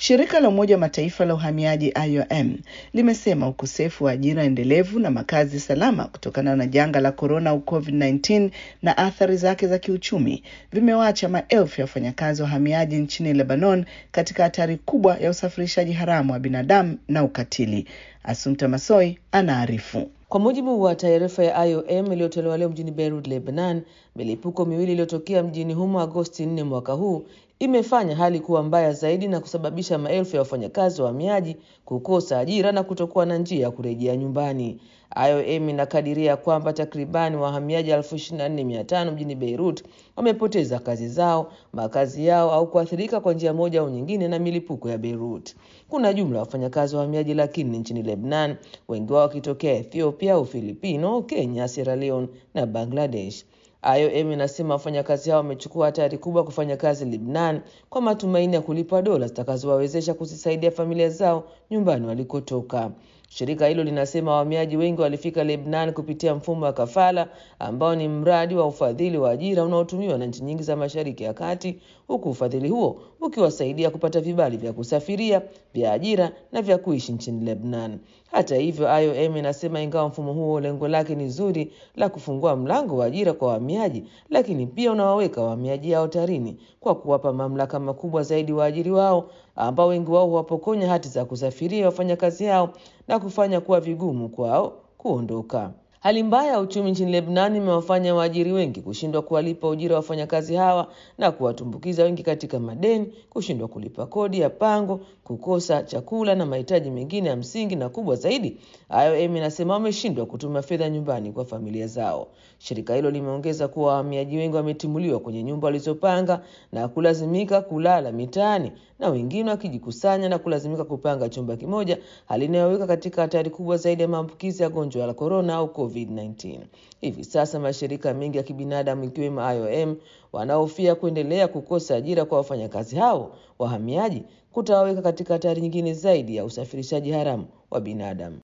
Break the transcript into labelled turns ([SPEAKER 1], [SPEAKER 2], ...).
[SPEAKER 1] Shirika la Umoja wa Mataifa la uhamiaji IOM limesema ukosefu wa ajira endelevu na makazi salama kutokana na janga la korona au COVID-19 na athari zake za kiuchumi vimewaacha maelfu ya wafanyakazi wa uhamiaji nchini Lebanon katika hatari kubwa ya usafirishaji haramu wa binadamu na ukatili. Asumta Masoi anaarifu.
[SPEAKER 2] Kwa mujibu wa taarifa ya IOM iliyotolewa leo mjini Beirut, Lebanon, milipuko miwili iliyotokea mjini humo Agosti 4 mwaka huu imefanya hali kuwa mbaya zaidi na kusababisha maelfu ya wafanyakazi wa wahamiaji kukosa ajira na kutokuwa na njia ya kurejea nyumbani. IOM inakadiria kwamba takribani wahamiaji elfu ishirini na nne mia tano mjini Beirut wamepoteza kazi zao, makazi yao au kuathirika kwa njia moja au nyingine na milipuko ya Beirut. Kuna jumla ya wafanyakazi wa wahamiaji laki nne nchini Lebanon, wengi wao wakitokea Ethiopia, Ufilipino, Kenya, Sierra Leone na Bangladesh. IOM inasema wafanyakazi hao wamechukua hatari kubwa kufanya kazi Lebanon kwa matumaini ya kulipwa dola zitakazowawezesha kuzisaidia familia zao nyumbani walikotoka. Shirika hilo linasema wahamiaji wengi walifika Lebanon kupitia mfumo wa kafala ambao ni mradi wa ufadhili wa ajira unaotumiwa na nchi nyingi za Mashariki ya Kati, huku ufadhili huo ukiwasaidia kupata vibali vya kusafiria, vya ajira na vya kuishi nchini Lebanon. Hata hivyo, IOM inasema ingawa mfumo huo lengo lake ni zuri la kufungua mlango wa ajira kwa wahamiaji, lakini pia unawaweka wahamiaji hao hatarini kwa kuwapa mamlaka makubwa zaidi waajiri wao ambao wengi wao huwapokonya hati za kusafiria wafanyakazi hao na kufanya kuwa vigumu kwao kuondoka. Hali mbaya ya uchumi nchini Lebanon imewafanya waajiri wengi kushindwa kuwalipa ujira wa wafanyakazi hawa na kuwatumbukiza wengi katika madeni, kushindwa kulipa kodi ya pango, kukosa chakula na mahitaji mengine ya msingi, na kubwa zaidi, IOM inasema wameshindwa kutuma fedha nyumbani kwa familia zao. Shirika hilo limeongeza kuwa wahamiaji wengi wametimuliwa kwenye nyumba walizopanga na kulazimika kulala mitaani na wengine wakijikusanya na kulazimika kupanga chumba kimoja, hali inayoweka katika hatari kubwa zaidi ya maambukizi ya gonjwa la korona au COVID-19. Hivi sasa mashirika mengi ya kibinadamu ikiwemo IOM wanaofia kuendelea kukosa ajira kwa wafanyakazi hao wahamiaji kutawaweka katika hatari nyingine zaidi ya usafirishaji haramu wa binadamu.